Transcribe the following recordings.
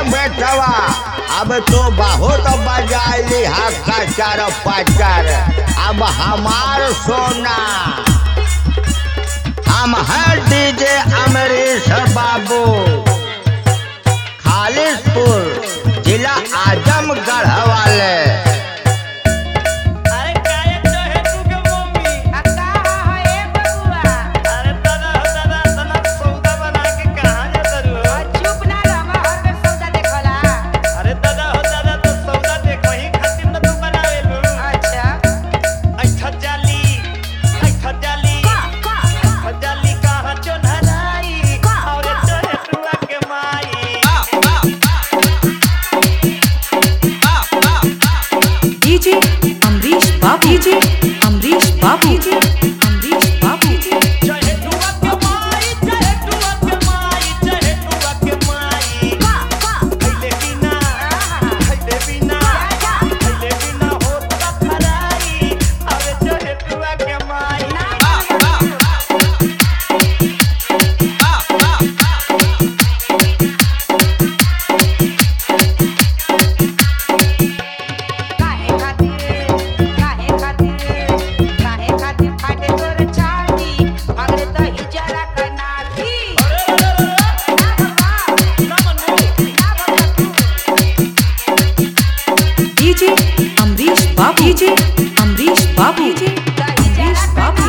बेटवा अब तो बहुत बजाइली हा कचर पचर अब हमार सोना हम हैं डीजे अमरीश बाबू खालिशपुर जिला आजमगढ़ वाले अरे गायक तो है तू के मम्मी अक्का है बबुआ अरे दादा हो दादा तना सौदा बना के कहां जाता रू और चुप ना रह हर बेर सौदा देखला अरे दादा हो दादा तो सौदा देख वही खातिर न तू बनावे लू अच्छा अच्छा जाली अच्छा जाली अच्छा जाली कहां चोनहराई और तो है तुआ के माई डीजे अमरीश बाबू डीजे अमरीश बाबू डीजे अमरीश बाबू चाहे तुआ के माई चाहे तुआ के माई चाहे तुआ के माई खैले बिना खैले बिना खैले बिना होत का फराई अरे चाहे तुआ के माई काहे खातिर काहे खातिर काहे खातिर फाटे तोर छाती अगरे तो हिजरा कनाती ना बाबा ना बाबा तू डीजे अमरीश बाबू डीजे अमरीश बाबू डीजे अमरीश बाबू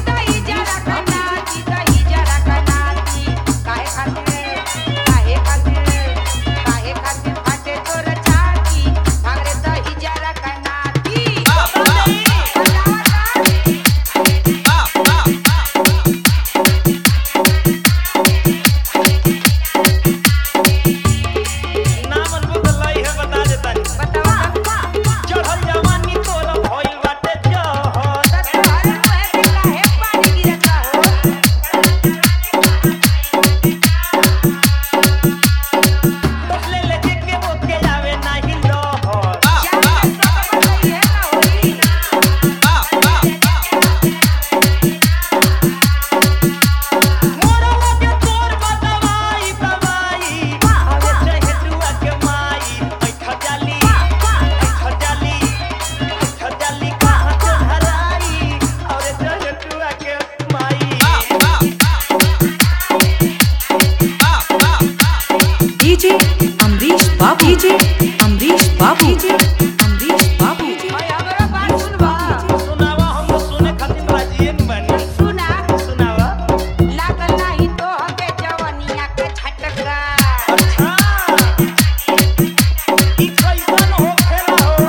ना मनबो तो लई है बता देता चढ़ल जवानी तोर भइल बाटे जहर तसले लेके के बोके आवे नाही लहर मोरा लगे तोर बदवाई दवाई अरे चाहे तुआ के माई ऐठा जाली ऐठा जाली ऐठा जाली कहां चढ़ाई अरे चाहे तुआ के माई डीजे अमरीश बाबू डीजे अमरीश बाबू डीजे अमरीश बाबू सुनावा हम सुने खातिर राजी न बनी सुनावा छटका अच्छा ई कैसन हो खेला हो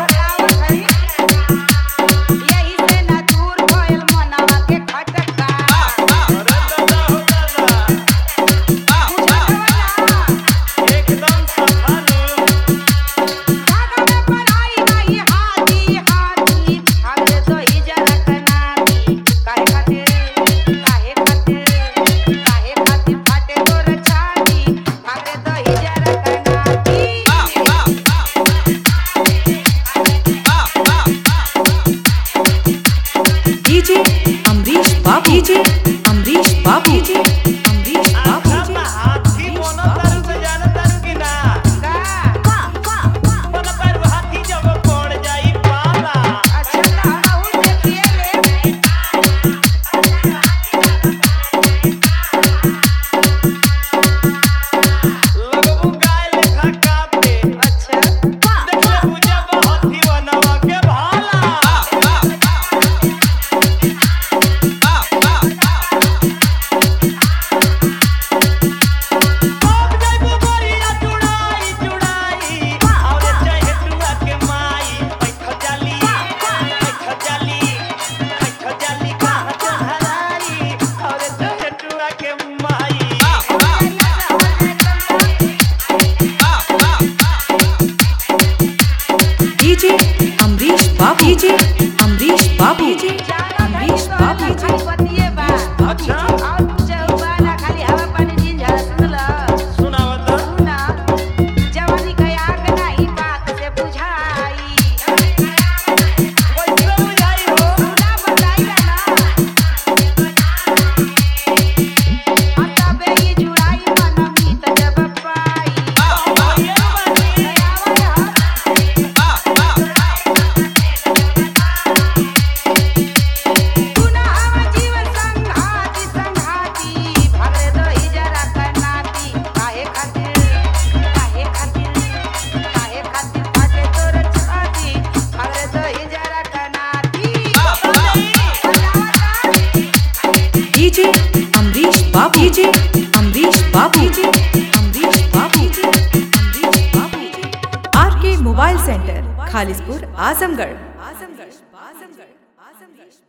यही से ना दूर भइल मनवा के खटका अरे दादा हो दादा एकदम सफानु धागा में पढ़ाई नहीं हाथी हाथी हमरे तो इजरा कनाती काहे खातिर काहे खातिर काहे खातिर फाटे तोर छाती हमरे तो इजरा कनाती डीजे अमरीश बाबू डीजे अमरीश बाबू डीजे अमरीश बाबू आखा में हाथी बनो तारू से जाने तारू की ना का बन पर हाथी जब पड़ जाई पाला अच्छा रहू देखिए ले लगबू गाय लेखा कापे अच्छा देखले पूजा हाथी बनवा के भाला डीजे अमरीश बाबू डीजे अमरीश बाबू Amrish Babu R K mobile centre Khalispur Azamgarh Azamgarh Azamgarh Azamgarh